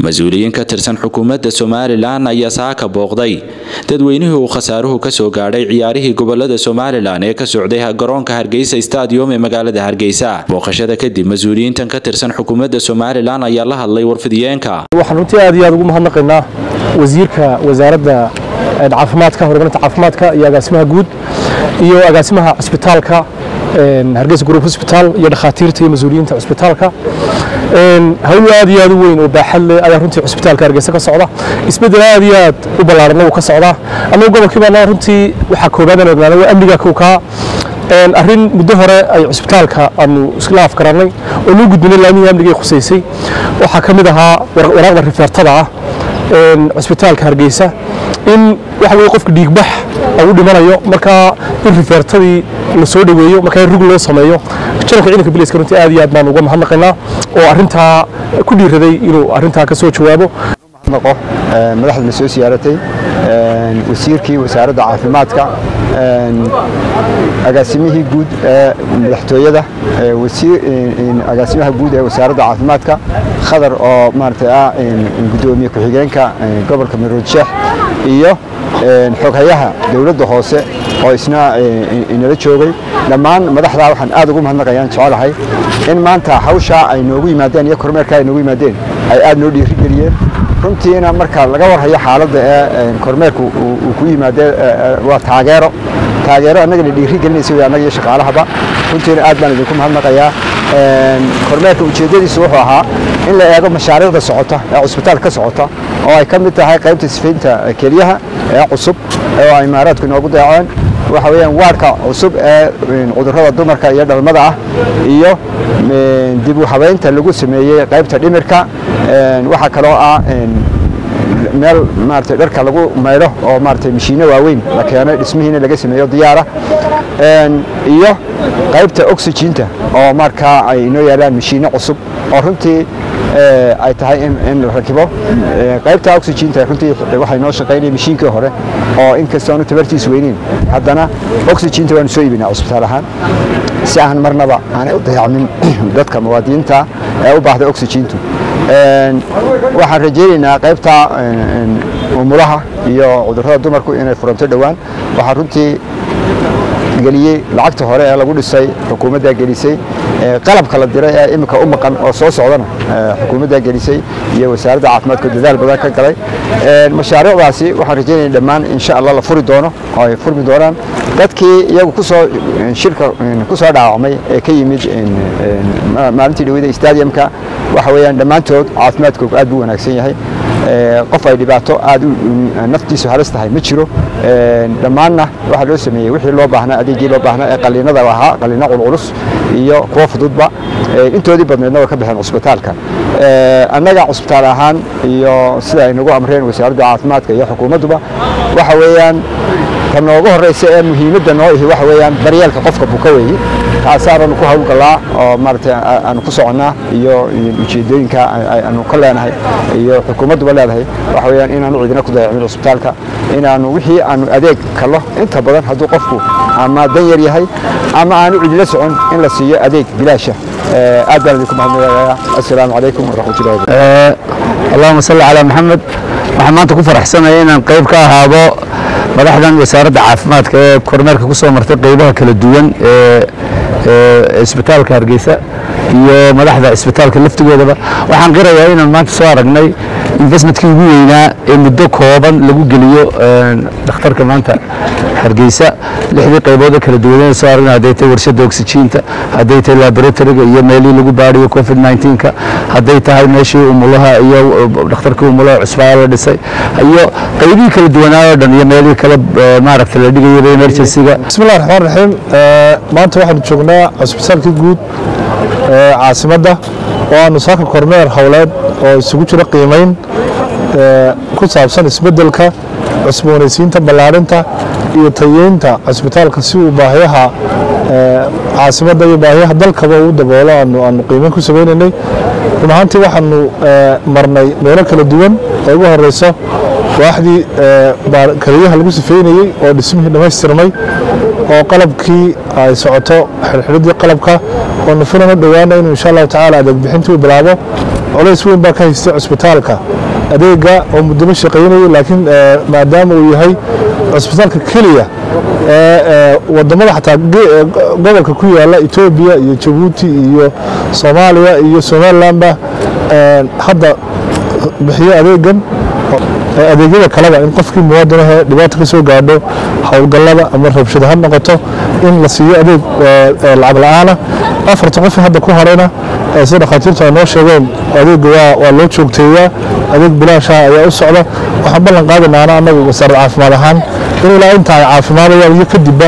mas-uuliyiin ka tirsan xukuumadda somalilan ayaa saaka booqday dadweynihii uu khasaaruhu kasoo gaadhay ciyaarihii gobolada somalilan ee ka socday garoonka hargeysa stadium ee magaalada hargeysa booqashada kadib mas-uuliyiintan ka tirsan xukuumadda somalilan ayaa la hadlay warfidiyeenka waxaan runtii aad iyo aad ugu mahadnaqaynaa wasiirka wasaaradda caafimaadka horumarinta caafimaadka iyo agaasimaha guud iyo agaasimaha cisbitaalka hargeysa group hospital iyo dhakhaatiirta iyo mas-uuliyiinta cisbitaalka hawl aad iyo aad u weyn oo baaxad leh ayaa runtii cisbitaalka hargeysa ka socda isbeddel aad iyo aad u ballaaran wuu ka socdaa annagu gobolkii baana runtii waxaa koobaad aan ognaanay waa amniga kowkaa arrin muddo hore ay cisbitaalka aanu isla afgarannay oo nuu gudbinay laamihii amnigay khusaysay waxaa ka mid ahaa waraaqda rifeertada ah cisbitaalka hargeysa in waxa weye qofka dhiigbax uu dhimanayo markaa in rifeertadii la soo dhoweeyo markaa in rug loo sameeyo janalka ciidanka biliska runtii aad iyo aad baan uga mahadnaqaynaa oo arrintaa ku dhiiraday inuu arrintaa ka soo jawaabo mahadnaqo madaxdana soo siyaaratay wasiirkii wasaaradda caafimaadka agaasimihii guud ee madaxtooyada agaasimaha guud ee wasaaradda caafimaadka khadar oo maaragtay ah gudoomiye ku-xigeenka gobolka mirood sheekh iyo xoghayaha dowladda hoose oo isna inala joogay dhammaan madaxdaa waxaan aad ugu mahadnaqayaan jecelahay in maanta hawshaa ay noogu yimaadeen iyo kormeerkaa ay noogu yimaadeen ay aad noo dhiirigeliyeen runtiina marka laga warhayo xaaladda ee kormeerku uu ku yimaadee waa taageero taageero annagana dhiiri gelinaysa wey annaga iyo shaqaalahaba runtiina aad baan idinku mahadnaqayaa kormeerka ujeeddadiisu wuxuu ahaa in la eego mashaariicda socota ee cusbitaal ka socota oo ay ka mid tahay qaybta sifaynta keliyaha ee cusub oo ay imaaraadku inoogu deeceen waxa weeyaan waadhka cusub ee cudurrada dumarka iyo dhalmada ah iyo dib u habaynta lagu sameeyey qaybta dhimirka waxaa kaloo ah meel maaragtay dharka lagu maydho oo maaragtay mashiinno waaweyn la keenay dhismihiina laga sameeyo diyaara iyo qaybta oxyginta oo markaa ay inoo yaalaan mashiinno cusub oo runtii ay tahay in la rakibo qaybta oxyginta runtii waxay noo shaqaynaya mashiinkii hore oo inkastoonu tabartiis weyneyn haddana oxyginta waanu soo iibinaa cusbitaal ahaan si aan marnaba aanay u dayacmin dadka muwaadiniinta ee u baahda oxygintu waxaan rajaynaynaa qaybta umulaha iyo cudurrada dumarku inay furanto dhowaan waxaa runtii geliyey lacagta hore ee lagu dhisay xukuumaddaa gelisay qalabka la diray ee imika u maqan oo soo socdana xukuumaddaa gelisay iyo wasaaradda caafimaadka dadaal badan ka galay mashaariicdaasi waxaan rajaynaya dhammaan insha allah la furi doono oo ay furmi doonaan dadkii iyagu kusoo shirka ku soo dhaawacmay ee ka yimid maalintii dhaweyda stadiumka waxa weeyaan dhammaantood caafimaadkoogu aad buu wanaagsan yahay qof ay dhibaato aad naftiisu halis tahay ma jiro dhammaanna waxaa loo sameeyey wixii loo baahnaa adeegii loo baahnaa ee qaliinada ahaa qaliino culculus iyo kuwo fududba intoodii badneedna way ka baxeen cusbitaalka annaga cusbitaal ahaan iyo sida ay nagu amreen wasaaradda caafimaadka iyo xukuumadduba waxa weeyaan ta noogu horreysa ee muhiimadda noo ihi waxa weeyaan daryeelka qofka buka weeye taasaananu ku hawlgallaa oo maaragtay aanu ku soconnaa iyo ujeeddooyinka aanu ka leenahay iyo xukuumadduba leedahay waxa weeyaan inaanu cidina ku dayacmin cusbitaalka inaanu wixii aanu adeeg kallo inta badan hadduu qofku ama dan yar yahay ama aanu cidila socon in la siiyo adeeg bilaasha aad baan idinku mahadnaqayaa assalaamu calaykum waraxmatullahi allahuma salli calaa maxamed waxaan maanta ku faraxsanaya inaan qayb ka ahaado madaxdan wasaaradda caafimaadka ee kormeerka ku soo martay qaybaha kala duwan ee isbitaalka hargeysa iyo madaxda isbitaalka laftigoodaba waxaan qirayaa inaan maanta soo aragnay investmentkii ugu weynaa ee muddo kooban lagu geliyo dhakhtarka maanta hargeysa lixdii qaybood kala duwan soo aragnay hadday tahay warshadda oxygiinta hadday tahay laboratoriga iyo meelihii lagu baadhiyo covid 19ka hadday tahay meeshii umulaha iyo dhakhtarkii umulaha cusbaa la dhisay iyo qaybihii kala duwanaa oo dhan iyo meelihii kale maaragta la dhigayaba emergencyga bismillahi raxmaan raxiim maanta waxaanu joognaa cusbitaalkii guud ee caasimadda oo aanu saaka kormeer howleed oo isugu jiro qiimayn ku saabsan isbeddelka cusboonaysiinta ballaarinta iyo tayeynta cusbitaalka si uu baahiyaha caasimadda iyo baahiyaha dalkaba uu daboolo aanu qiimayn ku samaynaynay run ahaantii waxaanu marnay meelo kala duwan oo ugu horeyso waaxdii keliyaha lagu sifeynayey oo dhismihii dhammaystirmay oo qalabkii ay socoto xirxiridii qalabka oo nufilana dhowaana inuu insha allahu tacaala adeeg bixintii uu bilaabo culays weyn baa ka haystay cusbitaalka adeega oo muddaba shaqaynayay laakiin maadaama uu yahay cusbitaalka keliya ee wadamada xataa gobolka ku yaala etoobiya iyo jabuuti iyo soomaaliya iyo somalilandba hadda bixiyo adeegan adeegyada kaleba in qofkii muwaadinahe dhibaato ka soo gaadho howlgallada ama rabshado ha noqoto in la siiyo adeeg lacag la-aana afarta qof hadda ku harayna sida dhakhaatiirtu ay noo sheegeen adeega waa loo joogteeyaa adeeg bilaashaha ayaa u socda waxaan ballan qaadanaana annagu wasaaradda caafimaad ahaan in ilaa inta ay caafimaadayaan iyo kadibba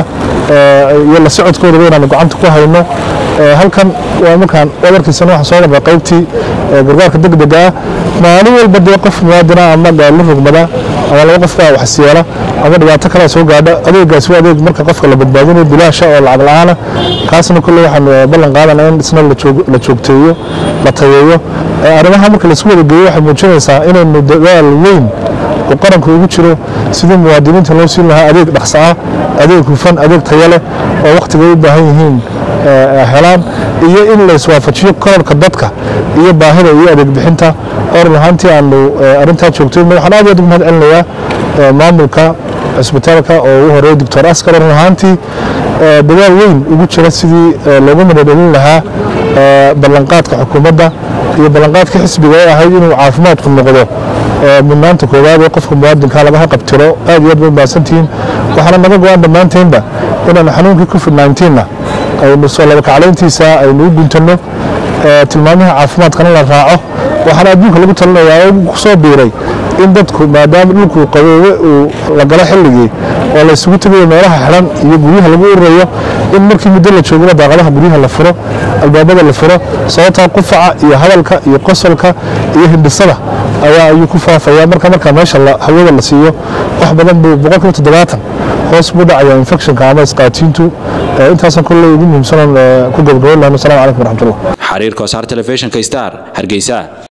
iyo la socodkoodaba inaanu gacanta ku hayno halkan waa markaan wadarkiisana waxaan soo marnay qaybtii gargaarka degdega ah maalin walba dee qof muwaadina ama gaalo rogmada ama laba qof baa wax siyeela ama dhibaato kalea soo gaadha adeegaasi waa adeeg marka qofka la badbaadinayo bilaasha oo lacag la-aana kaasna kolley waxaan ballan qaadana in isna la joogteeyo la tayeeyo arrimaha marka laisku wada geeyo waxay muujinaysaa inaynu dadaal weyn uu qaranku ugu jiro sidii muwaadiniinta loo siin lahaa adeeg dhaqso ah adeeg hufan adeeg tayo leh oo wakhtigay u baahan yihiin helaan iyo in la iswaafajiyo korarka dadka iyo baahida iyo adeeg bixinta oo run ahaantii aanu arrintaa joogtayno waxaan aad aad ugu mahad celinayaa maamulka cisbitaalka oo ugu horeeya doctor askar run ahaantii dadaal weyn ugu jira sidii loogu madadhelin lahaa ballanqaadka xukuumadda iyo ballanqaadka xisbiga ee ahayd inuu caafimaadku noqdo mudnaanta koowaad ee qofka muwaadinka lagaha qabtiro aad iyo aad bay mahadsantihiin waxaana naga go-aan dhammaanteynba inaanu xanuunkii covid 19na aynu soo labakaclayntiisa aynu u guntanno tilmaamaha caafimaadkana la raaco waxaana adduunka lagu talinayaa oo ku soo biiray in dadku maadaama dhulkuu qaboobe uu la galo xilligii oo la isugu tegayo meelaha xiran iyo guryaha lagu ururayo in markii muddo la joogaba daaqadaha guryaha la furo albaabada la furo sababtaa qufaca iyo hadalka iyo qosolka iyo hindhisada ayaa ayuu ku faafaya marka marka meesha hawada la siiyo wax badan buu boqolkiiba toddobaatan hoos buu dhacaya infectionka ama isqaatiintu intaasan kolley ugu muhiimsanan ku gabagabayn lahno assalamu calaykum waraxmatullah xariirka wasaar telefishinka star hargeysa